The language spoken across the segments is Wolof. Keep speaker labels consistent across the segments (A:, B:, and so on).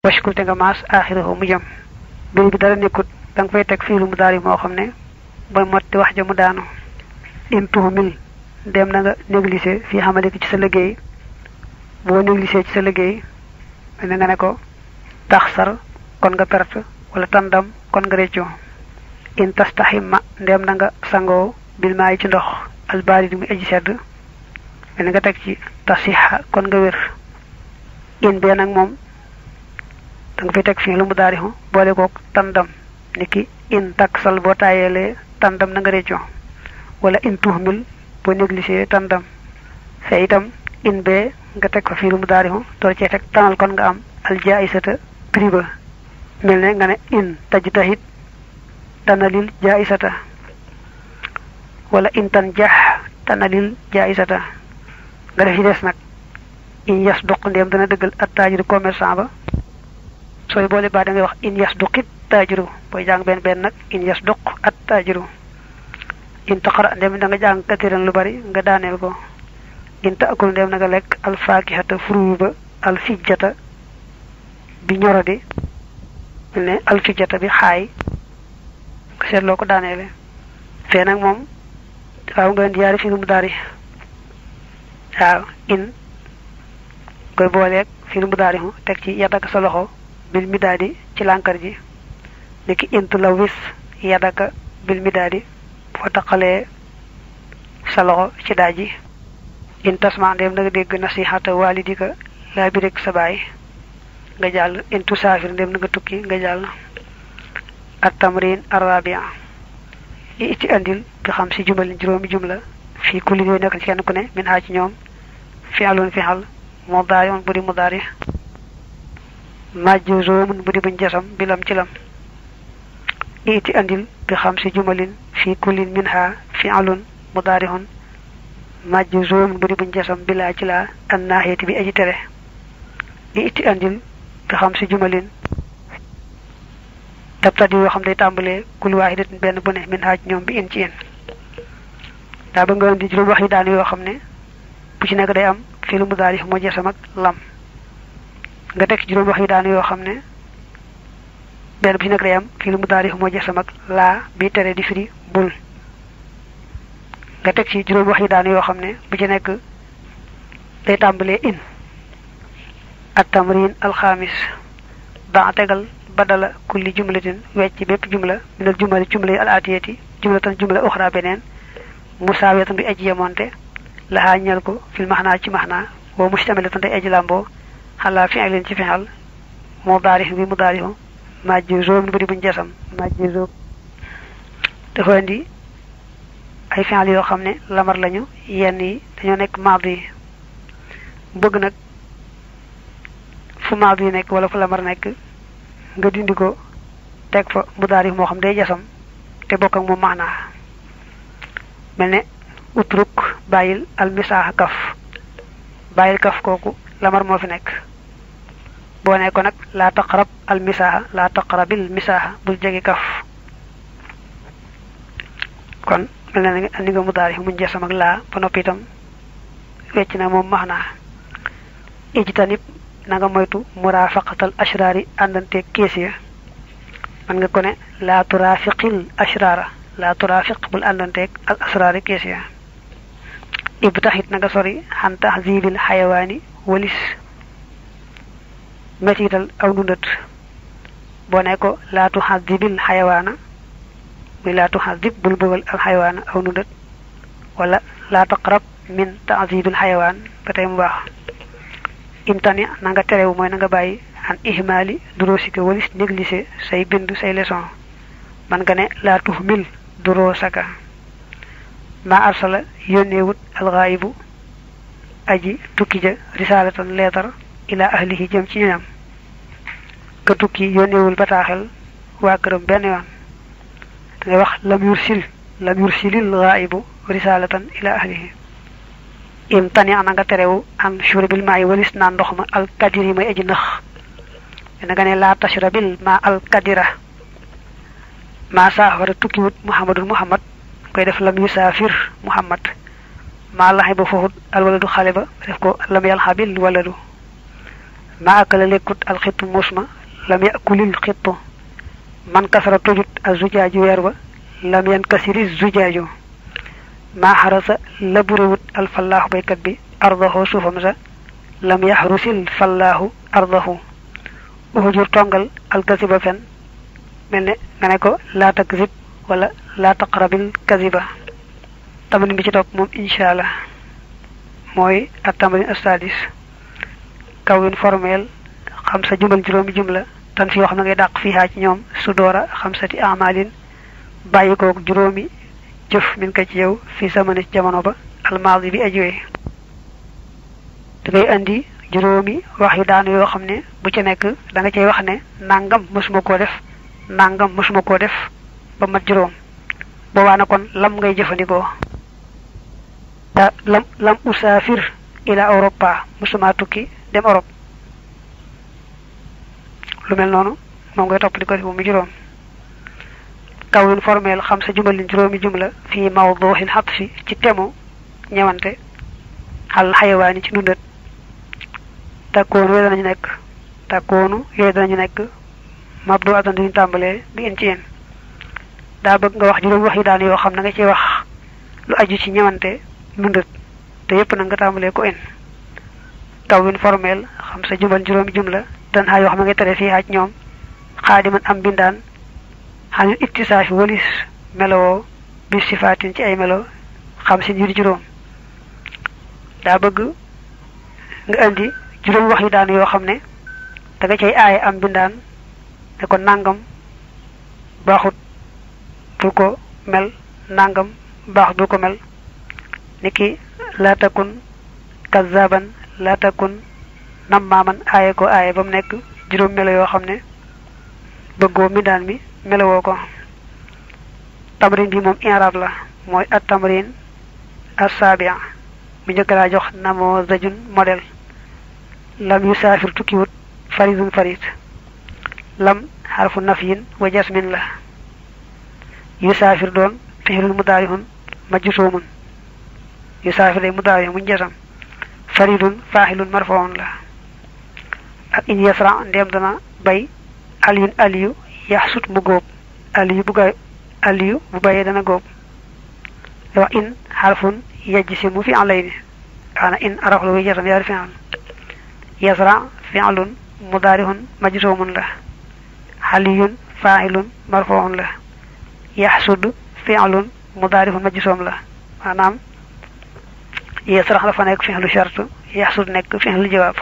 A: washkul te nga maas aaxirahu mu jëm bil bi dara nekkut da nga fay teg fiilu mu daari moo xam ne booy motti wax ja mu daanu in tuhumil dem na nga négligé fii xamalik ci sa liggéey boo négligé ci sa liggéey mel nga ne ko tax sar kon nga perte wala tàndam kon nga réccu in tastahimma ndem na nga sangoo bil maay ci ndox albaari di muy aji sedd mel nga teg ci tasiha kon nga wér in bee nag moom da nga fay teg fii lu mu daarixu boole koog tàndam niki in taksal boo taayeelee tàndam na nga réccu wala in tuhmil boo négligé tàndam fe itam in bee nga teg fa fii lu mu daarixu door cee teg tanal kon nga am aljaisata prix ba mel ne nga ne in taj tahit tanalil jaisata wala in tan jax tanalil jaisata nga def ci des nag in yas duq ndéem dana dëggal at taajiru commerçant ba sooy boole baa da ngay wax in yas duqit taajiru booy jàng benn benn nag in yas duq at taajiru in taqara ndéem da nga jàng katiran lu bari nga daaneel ko in taakul ndéem na nga lekk alfaakihata fruit ba alfijjata bi ñoradi ne alfijjata bi xaay nga seetloo ko daaneele fee nag moom waaw nga indi yaari fi lu mu daari waaw in koy booleeg fi lu mu daari teg ci yadaka sa loxo bil midaadi ci lànkar ji niki int la wis yadaka bil midaadi foo taqalee sa loxo ci daaj ji in tasma ndéem na nga dégg nasihata walidika laa bi rek sa baay nga jàll in tusaafir ndéem na nga tukki nga jàll at tamrin arabia i itti andil bi xam si jumalin juróomi jumla fii kulli yooyu nekk ci kenn ku ne min haa ci ñoom fi'lun fi'al mudaari'un bu di mudaari majzuumun bu di buñ jasam bilam ci lam i itti andil bi xam si jumalin fii kullin min haa fi'lun mudaari'un majzuumun bu di buñ jasam bilaa ci laa an naahiyati bi aji tere i itti andil bi xam si jumalin tabtadi yoo xam day tàmbalee kul waahidatin benn bu ne min haaj ñoom bi in ci in daa ba nga indi juróom wax yi daan yoo xam ne bu ci nekk day am fii lu mu daal moo jesam ak lam nga teg ci juróom wax yi daan yoo xam ne benn bu ci nekk day am fii lu mu daal moo jesam ak laa bi tere di firi bul nga teg ci juróom wax yi daan yoo xam ne bu ci nekk day tàmbalee in at tamrin alxamis daa tegal badala kulli jumlatin wecc bépp jumla minal jumali jumla yi al atiyati jumlatan jumla uxra beneen musaawiyatan bi aji yemonte laxaa ñel ko fil maxnaa ci maxnaa wa mustamilatan day aji làmboo xalaa fi'lin ci fi'al mudaarix bi mudaarixu majzuum bu di buñ jasam majzuum dafa indi ay fi'al yoo xam ne lamar lañu yenn yi dañoo nekk maadi yi bëgg nag fu maadi yi nekk wala fu lamar nekk nga dindi ko teg fa mudaarix moo xam day jasam te bokk ak moom maanaa mel ne utruk bàyyil almisaaxa kaf bàyyil kaf kooku lamar moo fi nekk boo ne ko nag laa taqrab almisaaxa laa taqrabil misaaxa bul jege kaf kon mel na ni nga mudaarix muñ jasam ak laa ba noppi itam wecc na moom maanaa ijtanib na nga moytu murafaqatal ashraari àndante kees ya man nga ko ne laa turafiqil ashraara laa turafiq bul àndanteeg al asraari kees ya ib taxit na nga sori xan tahzibil xayawaani walis metital aw nundat boo ne ko laa tuxazibil xayawaana muy laa tuxazib bul bëggal al xayawaana aw nundat wala laa taqrab min tahzibil xayawaan ba tey mu baax imtani na nga terewu mooy na nga bàyyi an ihmaali duroosika walis négligé say bind say leçon man nga ne laa tuhmil duroosaka ma arsala yónneewut alxaayibu aji tukki ja risalatan leetar ila ahlihi jëm ci ñoñam ka tukki yónneewul bataaxel waa këram benn yoon dangay wax lam yursil lam yursilil xaayibu risalatan ila ahlihi imtani ana nga terewu an shurabil maa yi walis naan ndox ma alkadir yi may aji nëx dina nga ne laa tashrabil ma alkadira maa saafara tukkiwut muhammadul muhammad koy def lam yusaafir muhammad maa laxi ba foofu alwaladu xale ba def ko lam yalxabil waladu ma akala lekkut alxittu muus ma lam yakulil xittu man kasara tojut a zujaaju weer ba lam yan kasiri zujaaju maa xarasa laburewut alfallaahu baykat bi ardahu suufam sa lam yaxrusil fallaahu ardahu uhujur tongal alkasiba fen mel ne nga ne ko laa takzib wala laa taqrabil kaziba tamarin bi ci topp moom incha allah mooy ak tamarin astadis kawin formel xam sa jumbal juróomi jumla tan fi yoo xam ne ngay dàq fii haa ci ñoom su doora xam sati amalin bàyyi koog juróomi jëf min ko ci yow fii sama ne jamono ba almaadi bi ajuwee da ngay andi juróomi wax yu daanu yoo xam ne bu ci nekk da nga cay wax ne nangam mësuma koo def nangam mësuma koo def ba mat juróom boobaa na kon lam ngay jëfandikoo da lam lam usaafir ila europa mësuma tukki dem Europe lu mel noonu moom ngay topp di ko def mu juróom kawin formel xam sa jumalin juróomi jumla fii mawduhin xatfi ci temu ñewante xal xayawaani ci dundat takkoonu yooyu danañu nekk takkoonu yooyu danañu nekk mabdu atan duñu tàmbalee bi in ci in daa bëgg nga wax juróom wax yi daan yoo xam na nga ci wax lu aju ci ñewante dundat te yépp nag nga tàmbalee ko in kawin formel xam sa jumal juróomi jumla dan xaa yoo xam ne nga tere fii xaaj ñoom xaadiman am bindaan xanil ittisaafi walis melowoo bi sifaatin ci ay melo xam si yu di juróom daa bëgg nga indi juróom wax yu daan yoo xam ne da nga cay aaye am bindaan ne ko nangam baaxut bul ko mel nangam baaxut bul ko mel niki laa takun kazaban laa takun nammaaman aaye ko aaye ba mu nekk juróom melo yoo xam ne bëggoo mbindaan mi melowoo ko tamrin bi moom inrab la mooy at tamrin as-sabia bu njëkk laa jox namoo zajun modèle lam yu saafir tukkiwut faridun farid lam xarfu nafyin wa jasmin la yu saafir doon fixilul mudaarihun majjusoomun yu saafir day mudaarihun muñ jasam faridun faaxilun marfoon la ak in yasra ndeem dana bay aliyun aliyu yaxsut mu góob aliyu bu gay aliyu bu bayee dana góob wax in xarfun yajsimu fi alayni xaana in araflu wi jasam yaari fi'al yasra fi'lun mudaarihun majzumun la xaliyun faa'ilun marfu'un la yaxsud fi'lun mudaarihun majzum la maanaam yasra dafa nekk fi'lu shart yaxsud nekk fi'lu jawaab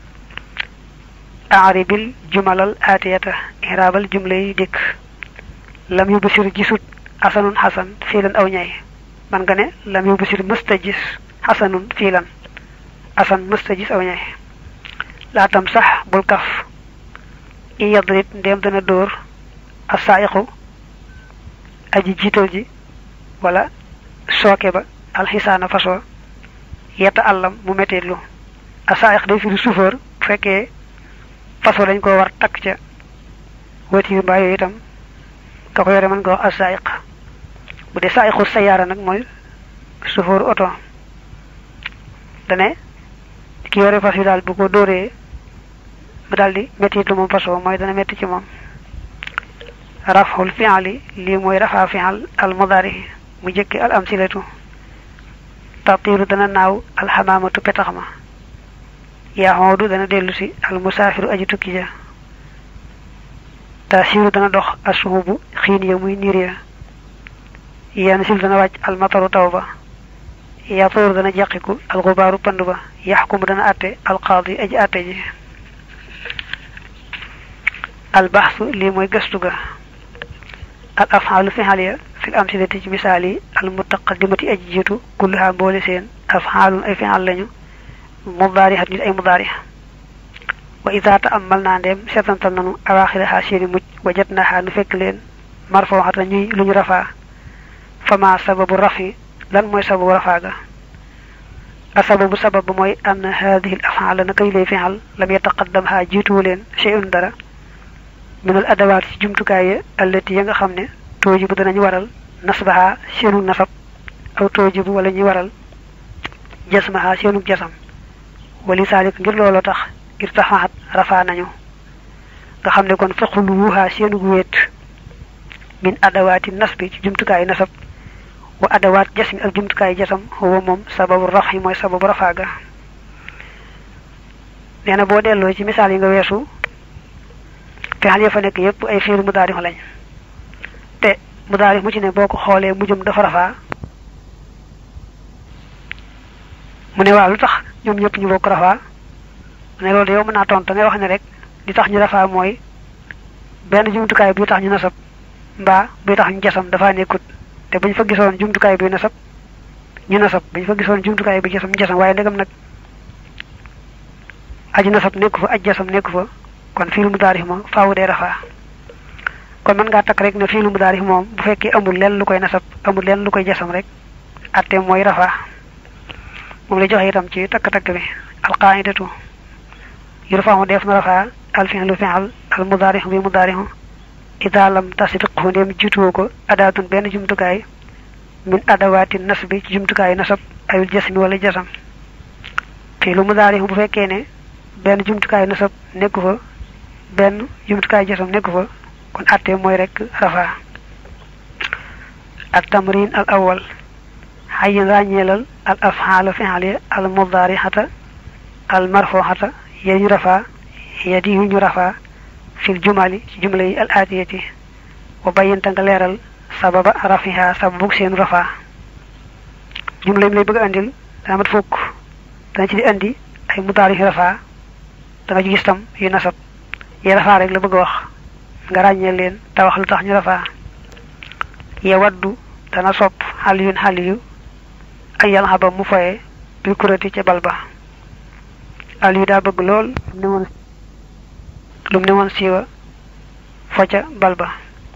A: aaribil jumalal aatiyata iraabal jumla yi dikk lam yu basir gisut asanun xasan fiilan aw ñay man nga ne lam yu basir mësta gis xasanun fiilan asan mësta gis aw ñay laatam sax bul kaf i yadrit ndéem dana dóor asaayiqu aji jiital ji wala sooke ba alxisaana faso yetta àllam mu metteetlu asaayiq day firi chauffeur bu fekkee façon dañ ko war takk ca voiture mbaa yooyu itam ka ko yore mën nga wax asaayiq bu dee saayiqu sayaara nag mooy chauffeur oto dane ki yore fas yi daal bu ko dóoree mu daal di métti lu moom façon mooy dana métti ci moom raful fi'ali lii mooy rafa fi'al al mudari mu jëkki al amsilatu tatiiru dana naaw alxamaamatu petax ma yaxoodu dana dellu si al musaafiru aji tukki ja tasiiru dana dox asuhubu xiin ya muy niir ya yansil dana wàcc al mataru taw ba yatuur dana jeqiku al xubaaru pand ba yaxkumu dana atte al qaadi aji atte ji al baxsu lii mooy gëstu ga al afxaalu fixal ya fil amsilati ci misaal yi al mutaqaddimati aji jiitu kulluha mboole seen afxaalun ay fixal lañu mudaarihat ñu ay mudaari wa ida taamal naa ndeem seetantal nanu awaaxiraha seeni mujj wajat naha nu fekk leen marfooxata ñuy lu ñu rafaa fama sababu rafi lan mooy sababu rafaa ga a sababu sabab ba mooy ann haadihi l afaala na kay lay fixal lam yataqaddam ha jiituwu leen shay'un dara minal adawaat ci jumtukaay ya allati ya nga xam ne tooji bu danañu waral nasbaha seenu nasab aw tooji bu wala ñuy waral jasmaha seenu jasam wali saalik ngir looloo tax irtafaat rafaa nañu nga xam ne kon faqulu wuhaa seenu wéet min adawaati nasbi ci jumtukaayu nasab wa adawaat jasmi ak jumtukaayu jasam huwa moom sababu raf yi mooy sababu rafaa ga nee na boo delloo ci misaal yi nga weesu fexal ya fa nekk yépp ay fiilu mudaarix lañ te mudaarix mu ci ne boo ko xoolee mujjum dafa rafaa mu ne waaw lu tax ñoom ñëpp ñu bokk rafaa mu ne loolu de yow mën naa tontu ngay wax ne rek li tax ñu rafaa mooy benn jumtukaay bi tax ñu nasab mbaa bi tax ñu jasam dafa nekkut te bu ñu fa gisoon jumtukaay bi nasab ñu nasab bu ñu fa gisoon jumtukaay bi jasam jasam waaye ndegam nag aji nasab nekku fa aj jasam nekku fa kon fiilu mudaarix ma faawu dee rafaa kon mën ngaa takk rek ne fiilu mudaarix moom bu fekkee amul leen lu koy nasab amul leen lu koy jasam rek atte mooy rafaa moom la joxe itam ci takk-takk bi alqaidatu yurfa'u def na rafaa al fi'lu fi'al al mudaarix bi mudaarixu ida lam tasbiqhu ndem jiituwoo ko adaatun benn jumtukaay min adawaati nasbi ci jumtukaayu nasab ayul jasmi wala jasam fiilu mudaarix bu fekkee ne benn jumtukaayu nasab nekku fa benn jumtukaayu jasam nekku fa kon atte mooy rek rafaa ak tamrin al awal xayin ràññeelal al afxaala fi'ali al mudaarixata al marfuxata ya ñu rafaa ya di yu ñu rafaa fil jumali ci jumla yi al aatiyati wa bayyanta nga leeral sababa rafiha sababu seen rafaa jumla yi lay bëgg a andil dana mat fukk dana ci di andi ay mudaarix rafaa da nga ci gis tam yu nasab yi rafaa rek la bëgg a wax nga ràññeel leen te wax lu tax ñu rafaa ya waddu dana sopp xal yun xal yu ay yàlla xaba mu foye bil kurati ca bal ba al yu daa bëgg lool ne woon lum ne woon siiwa fo ca bal ba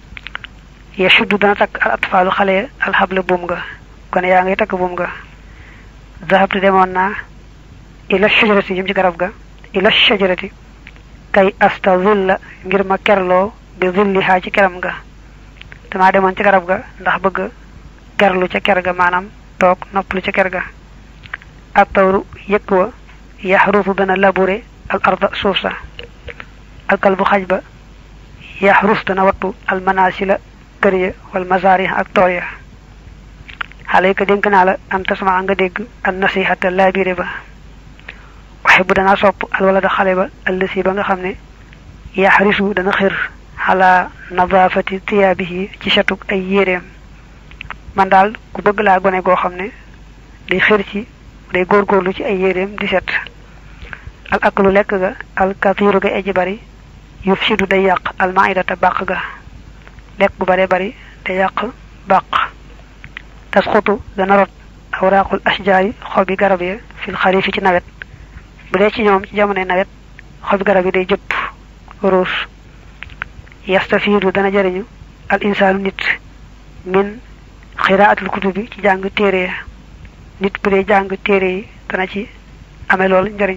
A: ya suddu dana takk al atfaalu xale alxable buum nga kon yaa ngay takk buum nga zahabtu demoon naa ila shajarati jëm ci garab ga ila shajarati kay astazilla ngir ma kerloo bi zillihaa ci keram ga damaa demoon ci garab ga ndax bëgg kerlu ca ker ga maanaam toog noppalu ca ker ga ak tawru yëkk wa yaxrusu dana labure al arda suuf sa alkal bu xaj ba yaxrus dana wattu al manasila kër ya wal masaari ak tool ya xale yi ko dénk naa la an tasma nga dégg an nasihata laabire ba waxe bu danaa sopp al wala da xale ba allësi ba nga xam ne yaxrisu dana xër xalaa nadaafati tiyaabihi ci setug ay yéreem man daal ku bëgg laa gone goo xam ne day xër ci day góorgóorlu ci ay yéreem di set al aklu lekk ga al kathiru ga eji bari yuf sidu day yàq al maidata bàq ga lekk gu bare bari day yàq bàq tasxutu dana rot awraaqul ashjaari xobi garab ya fil xarifi ci nawet bu dee ci ñoom ci jamonoy nawet xobi garab yi day jëpp ruus yastafiidu dana jariñu al insaanu nit min xiraatul kutubi ci jàng téere ya nit bu dee jàng téere yi dana ci amee lool njariñ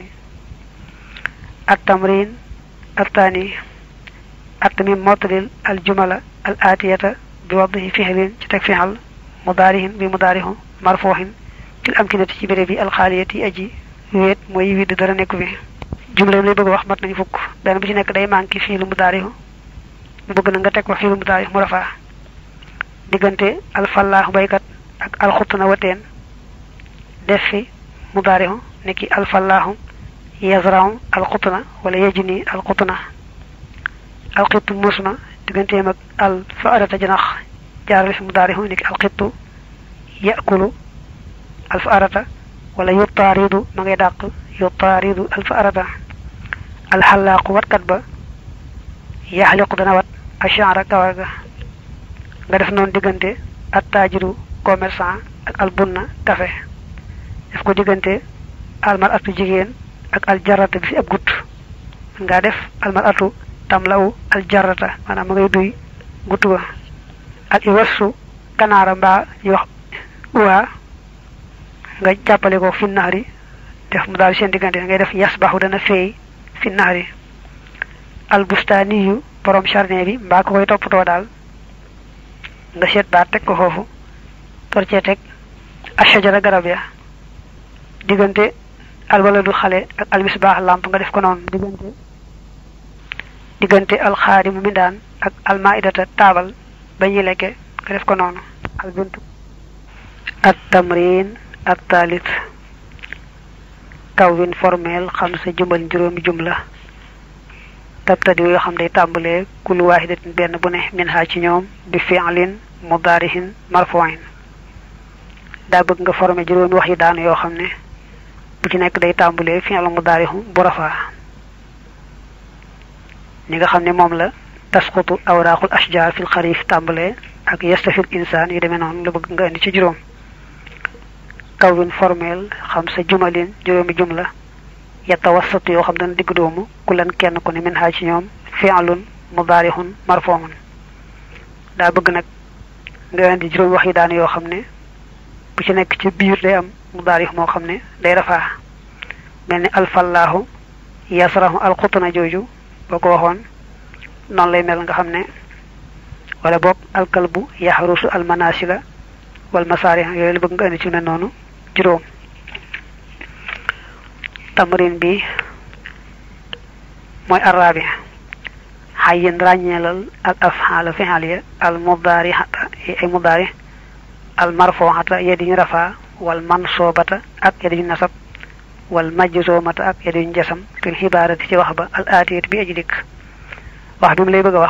A: at tamrin attaani at mi mottalil al jumala al aatiyata bi waddihi fixlin ci teg fixal mudaarihin bi mudaarihu marfuuxin fil amkinati ci béréb yi alxaaliyati aji wéet mooy widd dara nekku fi jumla lay bëgg wax mat nañu fukk benn bu ci nekk day manqué fii lu mudaarihu mu bëgg na nga teg ko fii lu mudaarihu mu rafaa diggante alfallaahu baykat ak alxutna wateen def fi mudaarihu nekki alfallaahu yazrahu alxutna wala yajni alxutna alxittu muus ma digganteem ak al faarata janax jaarale fi mudaarihu nekki alxittu yakulu al faarata wala yutaaridu ma ngay dàq yutaaridu al faarata alxalaaqu watkat ba yaxliqu dana wat ashaara kawar ga nga def noonu diggante attaajiru commerçant ak albunna café def ko diggante almar atu jigéen ak aljarata bi fi ab gut nga def almar atu tamlaw aljarata maanaam ma ngay duy gut ba al iwasu kanaara mbaa ñu wax uwaa nga jàppale ko fi naxari def mu daal seen diggante ngay def yasbaxu dana feey fi naxari albustaaniyu borom jardin bi mbaa ko koy toppatoo daal nga seet baat teg ko foofu tor cee teg ashajara garab ya diggante alwaladu xale ak almisbaax làmp nga def ko noonu diggante diggante alxaadimu mindaan ak almaidata taabal ba ñuy lekke nga def ko noonu albintu at tamrin at taalit kawwin formel xam sa jumbal juróomi jumla tabtadi yoo xam day tàmbalee kullu waahidatin benn bu ne min ha ci ñoom bi fi'lin mudaarihin marfu'in daa bëgg nga formé juróomi wax yi daanu yoo xam ne bu ci nekk day tàmbalee fi'l mudaarihu bu rafaa ni nga xam ne moom la tasqutu awraaqul ashjaar fil xarif tàmbalee ak yastafil insaan yu demee noonu la bëgg nga indi ci juróom kawwin formel xam sa jumalin juróomi jumla yatawassatu yoo xam dana digg doomu ku leen kenn ku ne min haa ci ñoom fi'lun mudaarihun marfu'un daa bëgg nag nga indi juróomi wax yi daan yoo xam ne bu ci nekk ci biir day am mudaarih moo xam ne day rafaa mel ni alfallaahu yasrahu alxutna jooju boo ko waxoon noonu lay mel nga xam ne wala boog alkalbu yaxrusu almanasila wal masaari yooyu la bëgg nga indi ci ne noonu juróom tamrin bi mooy arraabi xayin ràññeelal al afxaala fi'aliya al mudaarihata ay mudaari al marfuuxata yedi ñu rafaa wal mansoobata ak yedi ñu nasab wal majzoomata ak yedi ñu jasam fil xibaarati ci wax ba al aatiyat bi aji dikk wax bi mu lay bëgg a wax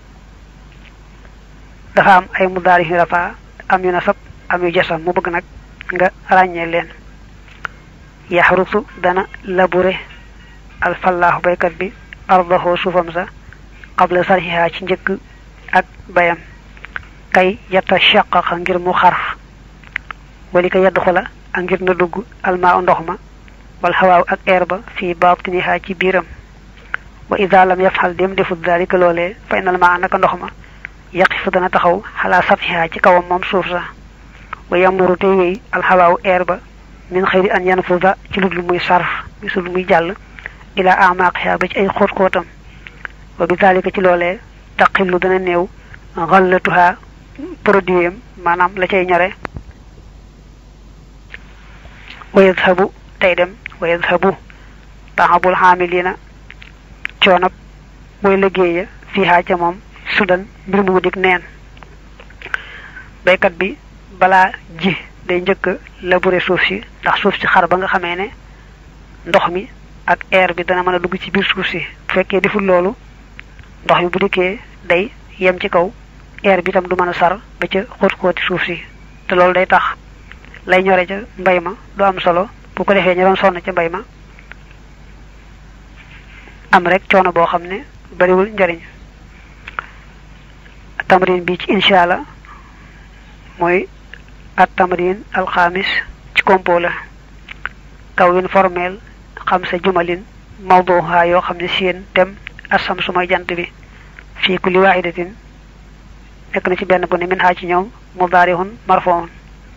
A: dafa am ay mudaari yu rafaa am yu nasab am yu jasam mu bëgg nag nga ràññee leen yaxrusu dana labure alfallaahu baykat bi ardahu suufam sa qabla sarxiha ci njëkk ak bayam kay yatta shaqaqa ngir mu xar wali ka yadd xula ak ngir na dugg almaa ndox ma wal xawaaw ak air ba fii baatiniha ci biiram wa ida lam yafxal dem defut dalika loolee fa inal maa naka ndox ma yaqifu dana taxaw xalaa satxiha ci kawam moom suuf sa wa yamuru te wéy alxawaaw air ba min xëyri an yanfuda ci lu dul muy sarf mi su muy jàll ila amaqiha ba ci ay xóot xóotam wa bi dalika ci loolee taqillu dana néew xallatuha produit am maanaam la cay ñore wa yadhabu tey dem wa yadhabu taxabul xaamilina coonab mooy liggéeya fiihaa ca moom sudan mbir mu dig neen baykat bi balaa ji day njëkk labourer suuf si ndax suuf si xar ba nga xamee ne ndox mi ak air bi dana mën a dugg ci biir suuf si bu fekkee deful loolu ndox mi bu dikkee day yem ci kaw air bi itam du mën a sar ba ca xóot-xóoti suuf si te loolu day tax lay ñore ca mbay ma du am solo bu ko defee ñu doon sonn ca mbay ma am rek coono boo xam ne bariwul njariñ tamrin bi ci incha allah mooy at tamrin alxamis ci compo la kawwin formel xam sa jumalin mawduha yoo xam ne seen dem asam su mooy jant bi fii kulli waahidatin nekk na ci benn bu ne min haa ci ñoom mudaarihun marfuun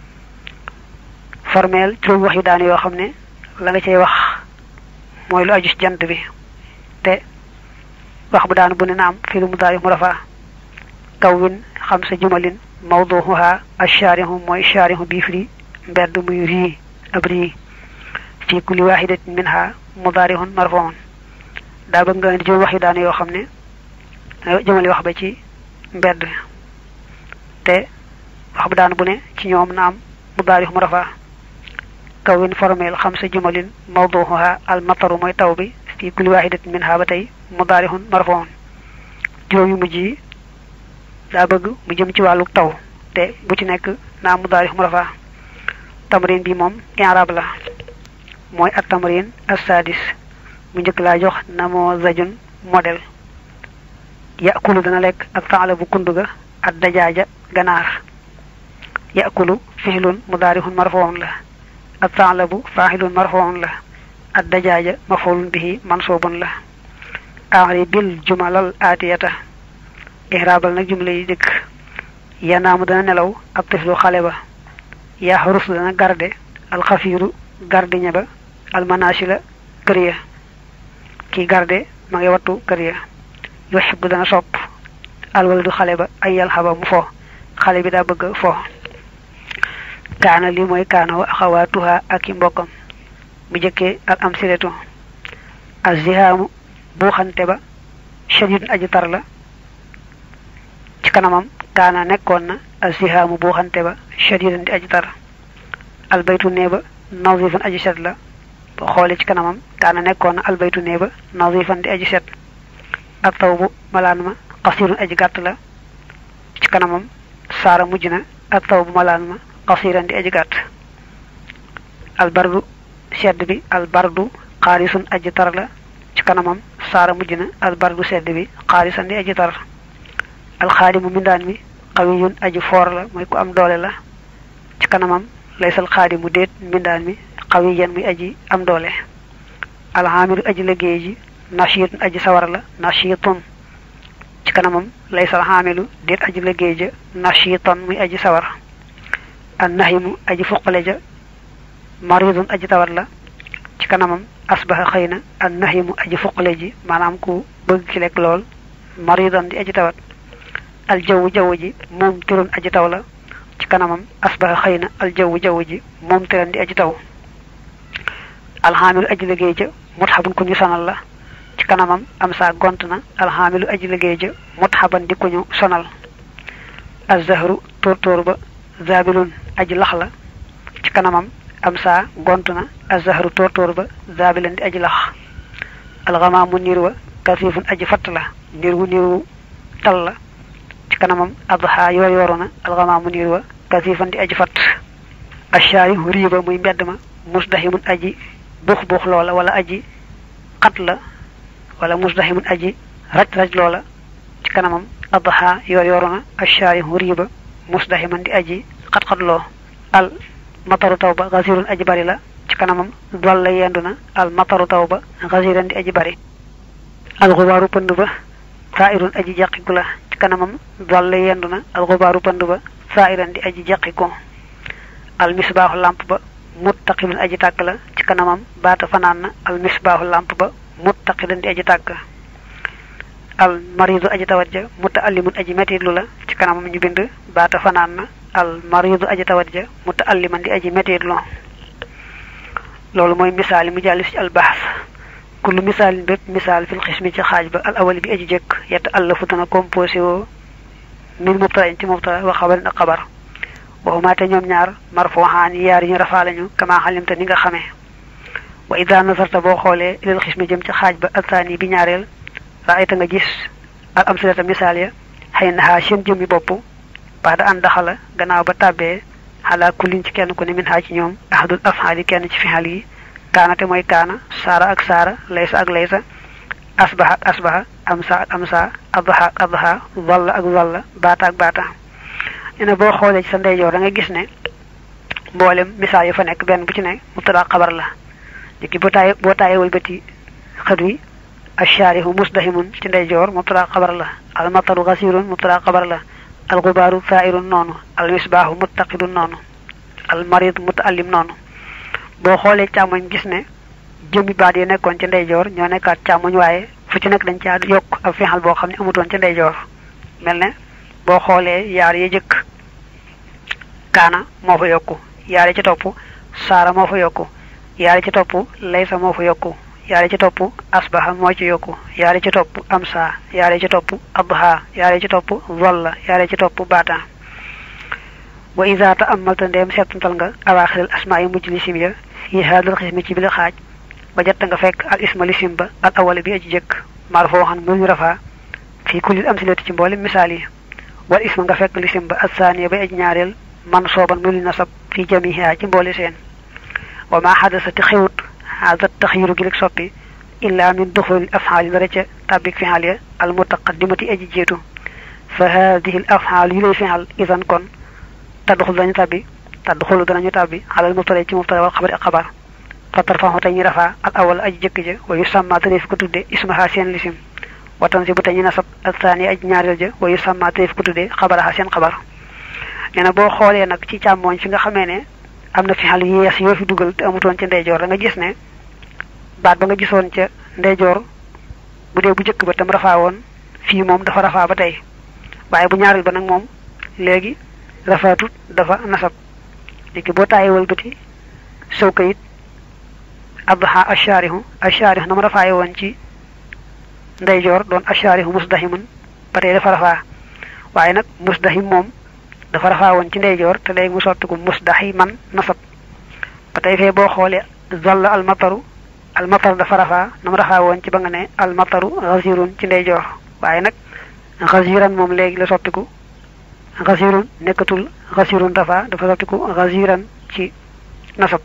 A: formel juróom wax yu daan yoo xam ne la nga cay wax mooy lu aju ci jant bi te wax bu daan bu ne naam fii lu mudaarih mu rafaa kawwin xam sa jumalin mawduha ashaarihu mooy shaarihu bii firi mbedd muy rii ab rii fii kulli waahidatin minha mudaarihun marfuun daa bëgg nga indi juróom wax yu daan yoo xam ne jëmale wax ba ci mbedd te wax bu daan bu ne ci ñoom naam mudaarih mu rafaa kawwin formel xam sa jumalin mawduha al mataru mooy taw bi fii kulli waahidatin minha ba tey mudaarihun marfuun juróom yu mujj yi daa bëgg mu jëm ci wàllu taw te bu ci nekk naa mudaarih mu rafaa tamrin bi moom i'raab la mooy at tamrin as-sadis mu njëkk laa jox namozajun modèle yakulu dana lekk ak faala bu kundu ga ak dajaaja ganaar yakulu fihlun mudaarihun marfuun la ak faala bu faaxilun marfuun la ak dajaaja mafulun bihi mansuubun la axri bil jumalal aatiyata ihraabal nag jumla yi dëkk yanaamu dana nelaw ab tiflu xale ba yaxrus dana garde alxafiiru gardiña ba almanasila kër ya kii garde ma ngi wattu kër ya yuhibbu dana sopp alwaladu xale ba ay yalxaba mu fo xale bi daa bëgg fo kaana li mooy kaana wa axawaatuha ak i mbokkam mu jëkkee al am siretu azihaamu buuxante ba shadidun aji tar la ci kanamam kaana nekkoon na azihaamu buuxante ba shadidan di aji tar albaytu nee ba nazifan aji set la boo xoolee ci kanamam kaana nekkoon na albaytu nee ba nazifan di aji set ak taw bu malaan ma qasirun aji gàtt la ci kanamam saara mujj na ak taw bu malaan ma qasiran di aji gàtt albardu sedd bi albardu xaalisun aji tar la ci kanamam saara mujj na albardu sedd bi xaalisan di aji tar alxaadimu mindaan mi xawiyun aji foor la mooy ku am doole la ci kanamam laysal xaadimu déet mbindaan mi xawiyan muy aji am doole alxaamilu aji liggéey ji nashiitun aji sawar la nashiitun ci kanamam laysal xaamilu déet aji liggéey ja nashiitan muy aji sawar an nahimu aji fuqale ja maridun aji tawat la ci kanamam asbaha xëy na an nahimu aji fuqale ji maanaam ku bëgg ki lekk lool maridan di aji tawat al jaww jaww ji moom turun aji taw la ci kanamam asbaha xëy na al jaww jaww ji moom tëran di aji taw alxaamilu aji liggéey ja mutxabun ku ñu sonal la ci kanamam am saa gont na alxaamilu aji liggéey ja mutxaban di ku ñu sonal azahru tóortóor ba zabilun aji lax la ci kanamam am saa gont na azahru tóortóor ba zabilan di aji lax alxamaamu niir wa kasifun aji fatt la niir wu niir wu tal la ci kanamam adha yoor yooru na alxamaamu niir wa kasifan di aji fatt ashaari riiba muy mbedd ma musdahimun aji buux buux loola wala aji xat la wala musdahimun aji raj raj loola ci kanamam adha yoor yooru na ashaari riiba musdahiman di aji xat xat loo al mataru taw ba gasirun aji bari la ci kanamam dol la yendu na al mataru taw ba gasiran di aji bari al xubaaru pënd ba saa'irun aji jàqiku la ci kanamam dol la yendu na al xubaaru pënd ba saa'iran di aji jàqiku al misbaaxu lamp ba muttaqidun aji tàkk la ci kanamam baata fanaan na al misbaaxu lamp ba muttaqidan di aji tàkk al maridu aji tawat ja mutaallimun aji metitlu la ci kanamam ñu bind baata fanaan na al maridu aji tawat ja mutaalliman di aji metitlu loolu mooy misaal yi mu jàll ci al bahs kullu misaalin bépp misaal fil xismi ci xaaj ba al awali bi aji jëkk yett allafu dana composé woo min mubtara ci mubtara wa xabarin ak xabar waxumaa te ñoom ñaar marfuxaan yaar yi ñu rafaa lañu kama xalimta ni nga xamee wa ida nasarta boo xoolee ilal xismi jëm ci xaaj ba altaani bi ñaareel raayta nga gis al amsilata misaal ya xëy naxaa seen jëmmi bopp baada an daxala gannaaw ba tàbbee xalaa kullin ci kenn ku ne min xaa ci ñoom ahadul afxaali kenn ci fixal yi kaana te mooy kaana saara ak saara laysa ak laysa asbaha ak asbaha amsa ak amsa adha ak adha zalla ak zalla baata ak baata ñu ne boo xoolee ci sa ndeyjoor da nga gis ne mboolem misaal yi fa nekk benn bu ci ne mubtada xabar la léegi boo taayee boo taayee wëlbati xët wi ashaarihu musdahimun ci ndeyjoor mubtada xabar la al mataru gasirun mubtada xabar la al gubaaru saa'irun noonu al misbaahu muttaqidun noonu al marid mutaallim noonu boo xoolee càmmoñ gis ne jëmmi baat yi nekkoon ci ndeyjoor ñoo nekkaat càmmoñ waaye fu ci nekk dañ caa yokk ab fexal boo xam ne amutoon ci ndeyjoor mel ne boo xoolee yaar yi jëkk kaana moo fa yokku yaar yi ci topp saara moo fa yokku yaar yi ci topp laysa moo fa yokku yaar yi ci topp asbaha moo ci yokku yaar yi ci topp amsa yaar yi ci topp adha yaar yi ci topp zalla yaar yi ci topp baata wa ida ta amalta ndeem seetantal nga awaaxiril asmaa yi mujj lisim ya fi haadal xismi ci bili xaaj ba jot nga fekk al isma lisim ba al awala bi aji jëkk marfoo xan mu ñu rafaa fii kullil amsilati ci mboolem misaal yi wal isma nga fekk lisim ba al saaniya bay aji ñaareel man sooban mu li nasab fi jamiha ci mboole seen wa ma xadasati xewut haada taxyiru gi leg soppi illa min duxulil afxaali dara ca tàbbik fixaal ya al mutaqaddimati aji jiitu fa haadihi l afxaal yu lay fixal idan kon tadduxul dañu tàbbi tadduxulu danañu tàbbi xalal mubtada ci mubtada wal xabari ak xabar fa tarfaxu te ñu rafaa al awal aji jëkk ja wa yu sàmma te fi ko tudde ismaha seen lisim watan si bu te ñu nasab al saani aji ñaareel ja wa yu sàmma te fi ko tudde xabaraha seen xabar nee na boo xoolee nag ci càmmooñ fi nga xamee ne am na fi xal yees yoo fi dugal te amutoon ca ndeyjoor da nga gis ne baat ba nga gisoon ca ndeyjoor bu dee bu jëkk ba tam rafaa woon fii moom dafa rafaa ba tey waaye bu ñaareel ba nag moom léegi rafaatut dafa nasab léegi boo taayee wëlbati sow kayit adha asharihu asharihu nama rafaaye woon ci ndeyjoor doon asharihu musdahimun ba tey dafa rafaa waaye nag musdahim moom dafa rafaa woon ci ndeyjoor te léegi mu sottiku musdahiman nasab ba tey fee boo xoolee zalla almataru almatar dafa rafaa nama rafaa woon ci ba nga ne almataru xasirun ci ndeyjoor waaye nag xasiran moom léegi la sottiku xasirun nekkatul xasirun rafaa dafa sottiku xasiran ci nasab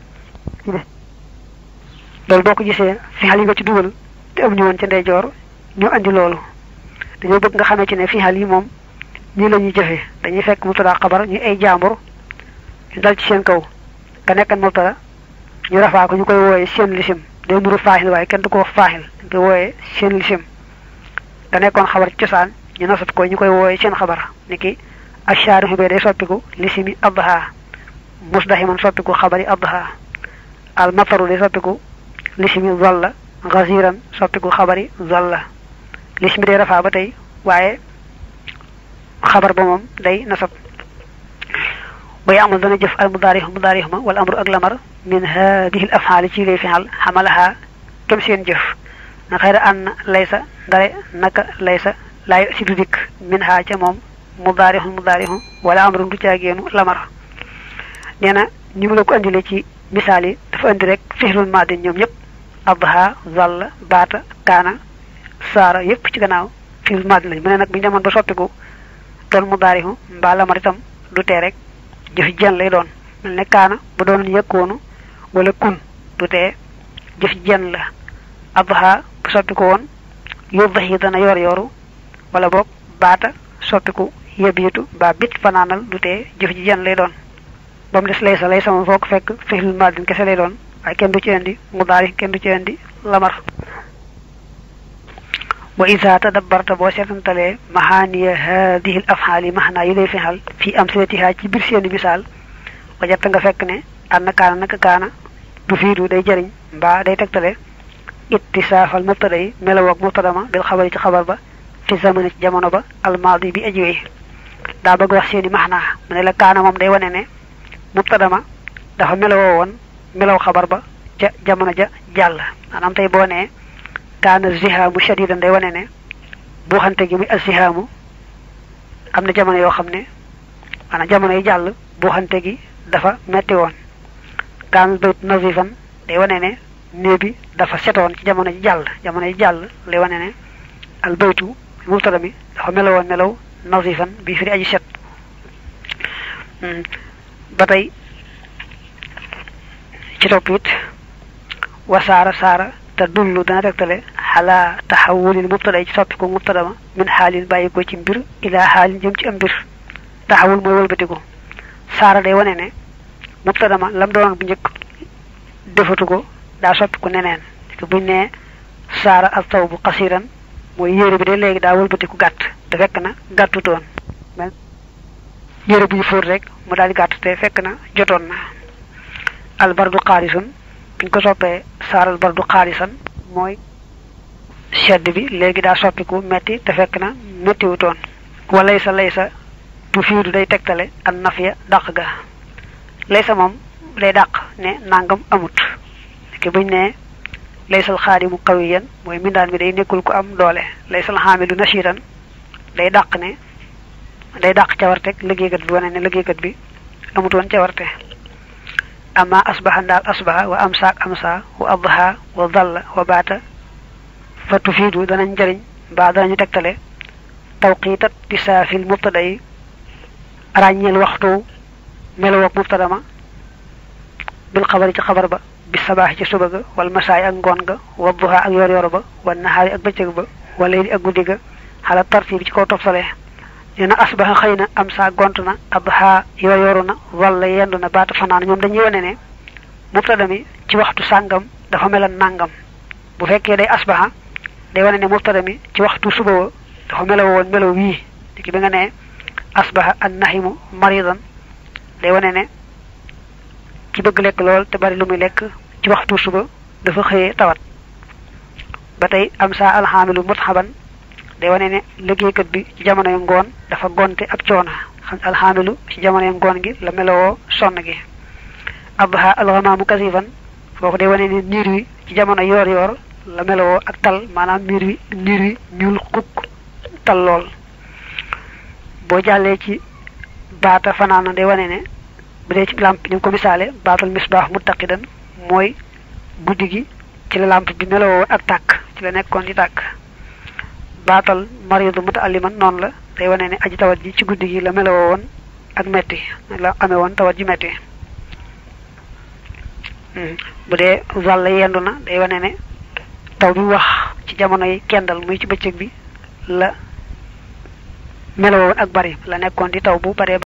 A: loolu boo ko gisee fixal yi nga ci dugal te am ñu woon ci ndeyjoor ñu andi loolu dañoo bëgg nga xamee ci ne fixal yi moom ñii la ñuy jëfee dañuy fekk mubtada xabar ñu ay jaambur ñu dal ci seen kaw ka nekkan mubtada ñu rafaa ko ñu koy wooyee seen lisim day nuru faaxil waaye kenn du ko wax faaxil dañ koy wooyee seen lisim ka nekkoon xabar ci cosaan ñu nasat ko ñu koy wooyee seen xabar ni ki ashaarihu bee day soppiku lisimi adha musdahiman soppiku xabari adha al mataru day soppiku lisimi zalla ghaziran soppiku xabari zalla lismi day rafaa ba tey waaye xabar ba moom day nasab bay amul dana jëf al mudaarix mudaarix ma wala amru ak lamar min hadihi al afxaali ci lay fixal xamalaha kem seen jëf na xëyra ànn laysa ndare naka laysa laay si du dikk min ha ca moom mudaarixu mudaarixu wala amru du caageenu lamar nee na ni mu la ko andile ci misaal yi dafa andi rek fixlul maadin ñoom ñëpp adha zalla baata kaana saara yëpp ci gannaaw fixlul maadin lañ mu ne nag bu ñu demoon ba soppiku doon mudaarixu mbaa lamar itam du tee rek jëf jenn lay doon mel ne kaana bu doon yëkkoonu wala kun du tee jëf jenn la adha bu soppiku woon yuddahi dana yor yoru wala boog baata soppiku yebiitu ba bit fanaanal du tee jëf ji jenn lay doon ba mu des lay sa lay sama foog fekk fixlul maadin kese lay doon waaye kenn du ci indi mudaari kenn du ci indi lamar wa isa tadabbarta boo seetantalee maxaaniya hadihi l afxaali maxnaa yi lay fexal fii am silatiha ci biir seeni misaal wajatta nga fekk ne ànd kaana naka kaana du fiidu day jëriñ mbaa day tegtale ittisaafal mubtada yi melawoog mubtada ma bil xabari ci xabar ba fi zamani ci jamono ba almaadi bi ajiwee daa bëgg wax seeni maxnaa mu ne la kaana moom day wane ne mubtada ma dafa melawoo woon melaw xabar ba ca jamono ja jàll maanaam tey boo nee kaana zihaamu shadidan day wane ne buuxante gi muy azihaamu am na jamono yoo xam ne maanaam jamono yi jàll buuxante gi dafa metti woon kaana bayt nazifan day wane ne néeg bi dafa setoon ci jamono ji jàll jamono yi jàll lay wane ne al baytu mubtada mi dafa melawoon melaw nazifan bi firi aji set ba tey ci topp it wa saara saara te dullu dana tegtale xalaa taxawulil mubtada yi ci soppiku mubtada ma min xaalin bàyyi ko ci mbir ilaa xaalin jëm ci am mbir taxawul mooy wëlbatiku saara day wane ne mubtada ma lam doon bu njëkk defatu ko daa soppiku neneen te buñ ne saara ak taw bu xasiran mooy yére bi de léegi daa wëlbatiku gàtt te fekk na gàttutoon yére bu ñu fóot rek mu daal di gàtt te fekk na jotoon na albardu xaalisun buñ ko soppee saaral bardu xaalisan mooy sedd bi léegi daa soppiku metti te fekk na mettiwutoon walay sa lay sa bu fiidu day tegtale an nafiya dàq ga lay sa moom day dàq ne nangam amut ki buñ ne laysal xaadimu qawiyan mooy mindaan mi day nekkul ko am doole laysal xaamilu nashiran day dàq ne day dàq cawarteg liggéeykat bi wane ne liggéeykat bi amutoon cawarte ama asbaha ndaal asbaha wa amsaak amsa wa adha wa dalla wa baata fa tufiidu danañ njëriñ mbaa danañu tegtale tawqiitat di saafil mubtada yi ràññeel waxtu melowoog mubtada ma bil xabari ci xabar ba bi sabaaxi ci suba ga wal masaay ak ngoon ga wa duha ak yor yor ba wa nahaari ak bëccëg ba wa layli ak guddi ga xala tartiib ci kaw tofsale nee na asbaha xëy na am saa gont na adha yor yoru na walla yendu na baata fanaan ñoom dañuy wane ne mubtada mi ci waxtu sàngam dafa melan nàngam bu fekkee day asbaha day wane ne mubtada mi ci waxtu suba wa dafa melaw woon melaw wii ki bi nga ne asbaha an nahimu maridan day wane ne ci bëgg lekk lool te bari lu muy lekk ci waxtu suba dafa xëyee tawat ba tey am saa alxaamilu mutxaban day wane ne liggéeykat bi ci jamonoy ngoon dafa gonte ak coona xam alxaamilu ci jamonoy ngoon gi la melowoo sonn gi abha alxamaamu kasifan foofu day wane ni niir wi ci jamono yoor yoor la melowoo ak tal maanaam miir wi niir wi ñuul xukk tal lool boo jàllee ci baata fanaana day wane ne bu dee ci lamp ñu ko misaale baatal misbaax muttaqidan mooy guddi gi ci la lamp bi melowoo ak tàkk ci la nekkoon di tàkk baatal maridu mutaalliman noonu la day wane ne aji tawat ji ci guddi gi la melowoo woon ak metti la amee woon tawat ji metti bu dee wàll yendu na day wane ne taw bi wax ci jamono yi kendal muy ci bëccëg bi la melowoo woon ak bari la nekkoon di taw bu baree